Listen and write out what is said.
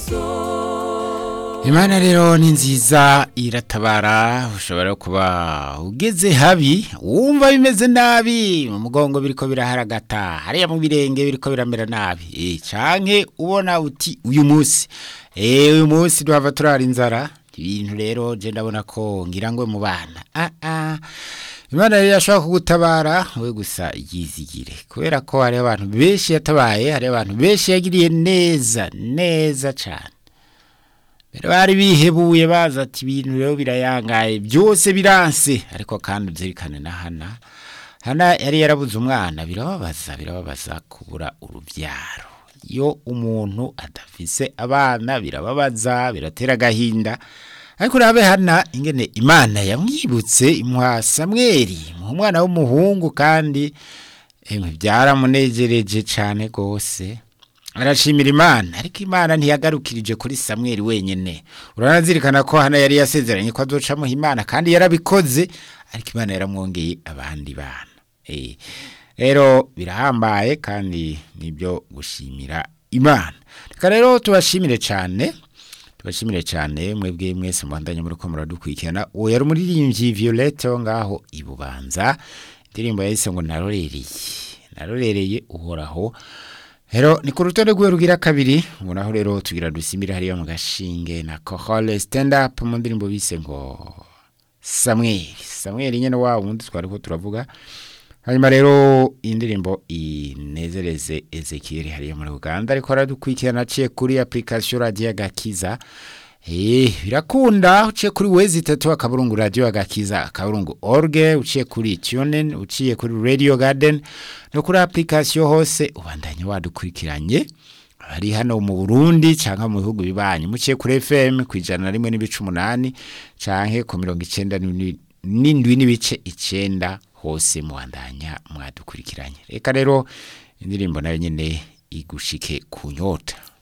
imana rero ni nziza iratabara ushobora kuba ugeze habi wumva bimeze nabi mu mugongo biriko biraharagata hariya mu birenge biriko biramera nabi eh canke ubona uti uyu munsi eh uyu munsi duhava turara inzara ibintu rero je ndabona ko ngira ngo mu bana ah ah Imana rero yashobora kugutabara we gusa yizigire kubera ko hari abantu benshi yatabaye hari abantu benshi yagiriye neza neza cyane Mbere bari bihebuye baza ati ibintu rero birayangaye byose biranse ariko kandi uzirikane na hana hana yari yarabuze umwana birababaza birababaza kubura urubyaro iyo umuntu adafise abana birababaza biratera agahinda ariko urabe hana ingene imana yamwibutse imuha samweri mu mwana w'umuhungu kandi emwe byaramunejereje cyane rwose arashimira imana ariko imana ntiyagarukirije kuri samweri wenyine uranazirikana ko hano yari yasezeranye ko azocamuha imana kandi yarabikoze ariko imana yaramwongeye abandi bana rero birahambaye kandi nibyo gushimira imana reka rero tubashimire cyane tubashimire cyane mwebwe mwese muhandanye muri ko muradukurikirana uwo yari umuririmbyi violette wo ngaho ibubanza indirimbo yahise ngo narorereye narorereye uhoraho Hero ni ku rutonde rwe rugira kabiri ubonaho rero tugira dusimire hariya mu gashinge na kohole stand up mu ndirimbo bise ngo Samuel Samuel nyene wa wundi twariko turavuga hanyuma rero indirimbo inezereze Ezekiel hariya muri Uganda ariko aradukwikirana aciye kuri application radio gakiza Eh birakunda uciye kuri wezi tatu akaburungu radio agakiza akaburungu orge uciye kuri tunen uciye kuri radio garden no kuri application hose ubandanye wadukurikiranye ari hano mu Burundi canka mu bihugu bibanyi muciye kuri FM kwijana na rimwe n'ibice umunani canke ku mirongo icenda n'indwi n'ibice icenda hose muwandanya mwadukurikiranye reka rero indirimbo nayo nyene igushike ku nyota